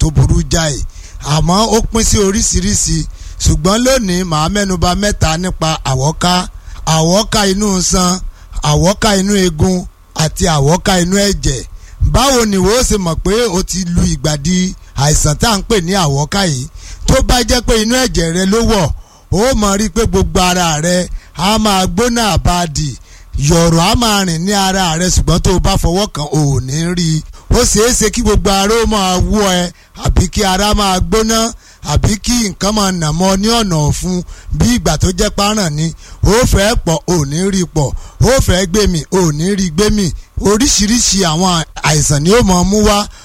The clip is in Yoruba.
tó burú jáì àmọ́ ó pín sí oríṣiríṣi ṣùgbọ́n lónìí màá mẹ́nuba mẹ́ta nípa àwọ́ká àwọ́ká inú san àwọ́ká inú eegun àti àwọ́ká inú ẹ̀jẹ̀ báwo ni wo ṣe mọ̀ pé o ti lu ìgbàdí àìsàn tá à ń pè ní àwọ́ká yìí tó bá jẹ́ pé inú ẹ̀jẹ̀ rẹ ló wọ̀ ó mọ̀ rí i pé gbogbo ara rẹ á máa gbóná àbáàdì yọ̀rọ̀ á máa rìn ní ara rẹ ṣùgbọ́n tó o bá fọwọ́ kan ò ní rí i ó ṣeé ṣe kí gbogbo ara ó máa wú ẹ àbí kí ara máa gbóná àbí kí nǹkan máa nà mọ́ ní ọ̀nà ọ̀fun bí ìgbà tó jẹ́ páràn ni ó fẹ́ pọ̀ ò ní rí pọ̀ ó fẹ́ gbé mi ò ní rí gbé mi oríṣiríṣi àwọn àìsàn ni ó máa mú wá